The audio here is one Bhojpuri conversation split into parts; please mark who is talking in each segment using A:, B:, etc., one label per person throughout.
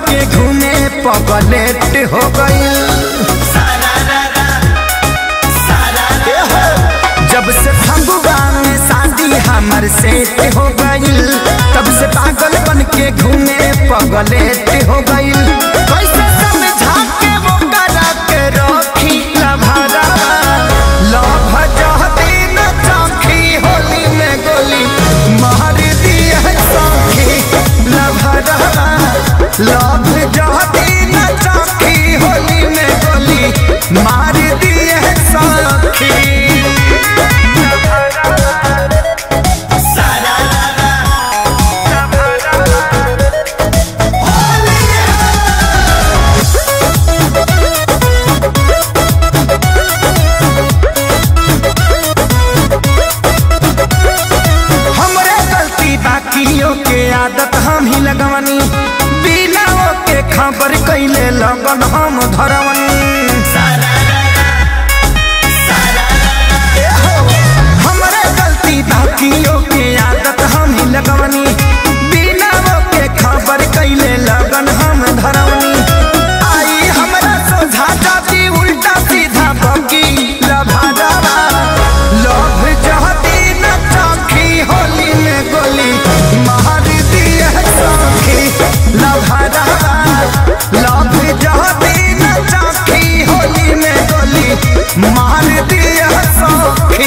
A: के घूमे पगलेट हो गईल जब से फगुआ में शादी हमर सेट हो गईल तब से पागल बन के घूमे पगलेट हो गईल कैसे समझा के वो करा के रखी लभरा लभ जहती न चौखी होली में गोली मार दिए सौखी लभरा लभ जहती न चौखी होली में गोली मार दिए सौखी हमरे गलती बाकियों के आदत हम ही लगवनी बिना के खबर कैले लगन हम धरवनी हमरे गलती बाकियों के आदत हम ही लगवनी बिना के खबर कैले लगन हम धरवनी आई हमरा सोझा जाती उल्टा सीधा बकी लभादावा लभ जहती न चौखी होली में गोली मार दिए सौखी लभादावा लभ जहती न चौखी होली में गोली मार दिए सौखी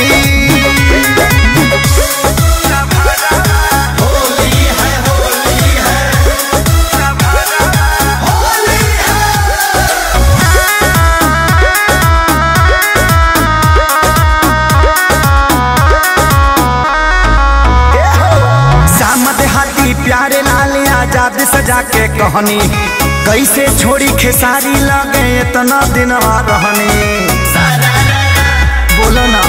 A: सामद हाथी प्यारे लाल आजाद सजा के कहनी कैसे छोड़ी खेसारी लगे इतना दिन रहनी बोलो ना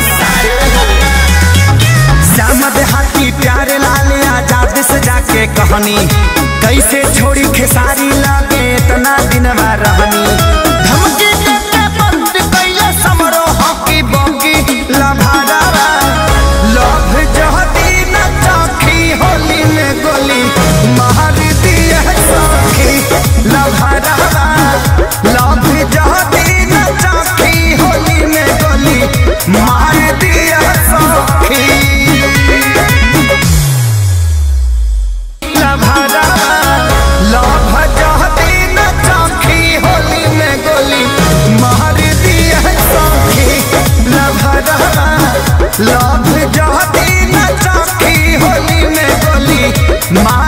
A: सामद हाथी प्यारे लाल आजाद सजा के कहनी कैसे छोड़ी खेसारी लगे इतना दिन रहनी धमकी देके बंद कैले समरो हॉकी बॉकी लभादावा लभ जहती न चौखी होली में गोली मार दिए सौखी लभादावा लभ जहती न चौखी होली में गोली मार दिए सौखी लभादावा लभ जहती न चौखी होली में गोली मार दिए सौखी लभादावा लभ जहती न चौखी होली में गोली मार